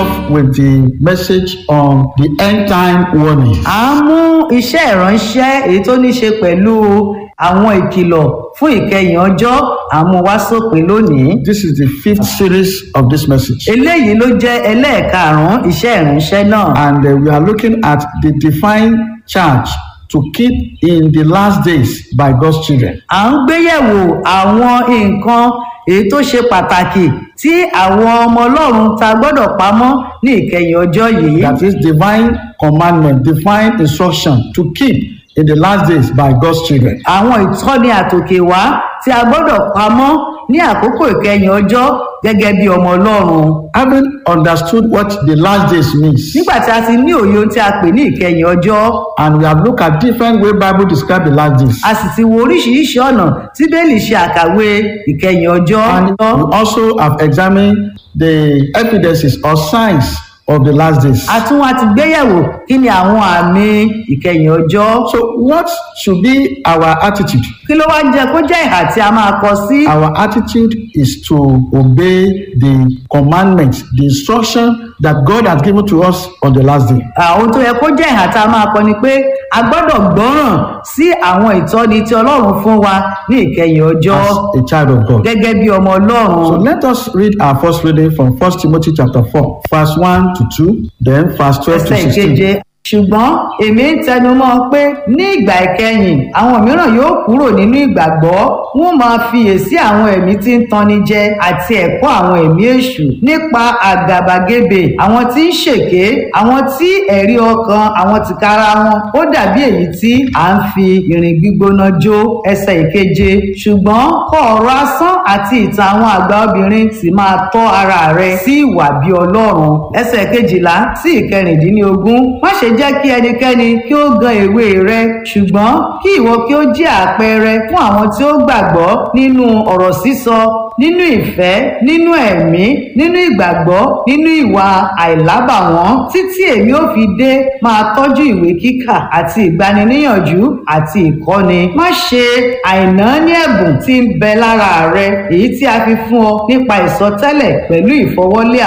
off with the message on the end time warning. à ń mú iṣẹ́ ìránṣẹ́ èyí tó ní ṣe pẹ̀lú àwọn ìkìlọ̀ fún ìkẹyìn ọjọ́ àmúwá sópin lónìí. This is the fifth series of this message. eléyìí ló jẹ́ ẹlẹ́ẹ̀karùn-ún iṣẹ́ ìránṣẹ́ náà. And uh, we are looking at the divine charge to keep in the last days by God's children. à ń gbéyẹ̀wò àwọn nǹkan èyí tó ṣe pàtàkì tí àwọn ọmọ ọlọ́run ta gbọ́dọ̀ pamọ́ ní ìkẹyìn ọjọ́ yìí. That is divine commandment, divine instruction to keep in the last days by God's children. àwọn ìtọ́ni àtòkè wá tí a gbọ́dọ̀ pamọ́ ní àkókò ìkẹyìn ọjọ́ gẹ́gẹ́ bí ọmọ ọlọ́run. Having understood what the last days means, nígbà tí a ti ní òye ohun tí a pè ní ìkẹyìn ọjọ́ and we have looked at different way Bible describe the last days. a sì ti wo oríṣiríṣi ọ̀nà tí bẹ́ẹ̀lì ṣe àkàwé ìkẹyìn ọjọ́. And we also have examined the evidences or signs of the last days. a tún wá ti gbéyẹ̀wò kí ni àwọn àmì ìkẹyìn ọjọ́. So, what should be our attitude? kí ló wá jẹ́ kó jẹ́ ìhà tí a máa kọ sí. Our attitude is to obey the commandments, the instruction that God has given to us on the last day. àwọn tó yẹ kó jẹ́ ìhà tá a máa kọ ni pé a gbọ́dọ̀ gbọ́ràn sí àwọn ìtọ́ni tí ọlọ́run fún wa ní ìkẹyìn ọjọ́ As a child of God. gẹ́gẹ́ bí ọmọ ọlọ́run. So let us read our first reading from 1 Timothy chapter 4, verse 1 to 2, then verse 12 to ẹsẹ̀ 16. ìkeje ṣùgbọ́n èmi ń tẹnumọ́ pé ní ìgbà ìkẹyìn àwọn mìíràn yóò kúrò nínú ìgbàgbọ́ wọn máa fiyèsí àwọn ẹ̀mí tí ń tanni jẹ àti ẹ̀kọ́ àwọn ẹ̀mí èṣù nípa àgàbàgebè àwọn tí ń ṣèké àwọn tí ẹ̀rí ọkàn àwọn tìkára wọn ó dàbí èyí tí à ń fi irin gbígbóná jó ẹsẹ̀ ìkeje ṣùgbọ́n kọ ọ̀rọ̀ asán àti ìtàn àwọn àgbà obìnrin sì máa tọ́ ara rẹ sí ìwà bí ọlọ́run ẹsẹ̀ kejìlá sí ìkẹrìndínlógún má ṣe jẹ́ kí ẹnikẹ́ni kí ó gan èwe rẹ ṣùgbọ́n kí ìwọ kí ó jẹ́ àpẹẹrẹ fún àwọn tí ó gbàgbọ́ nínú ọ̀rọ̀ sísọ nínú ìfẹ́ nínú ẹ̀mí nínú ìgbàgbọ́ nínú ìwà àìlábàwọ́n títí èmi ò fi dé máa tọ́jú ìwé kíkà àti ìgbaniníyànjú àti ìkọ́ni má ṣe àìnáání ẹ̀bùn tí ń bẹ lára rẹ èyí tí a fi fún ọ nípa ìsọtẹ́lẹ̀ pẹ̀lú ìfọwọ́lé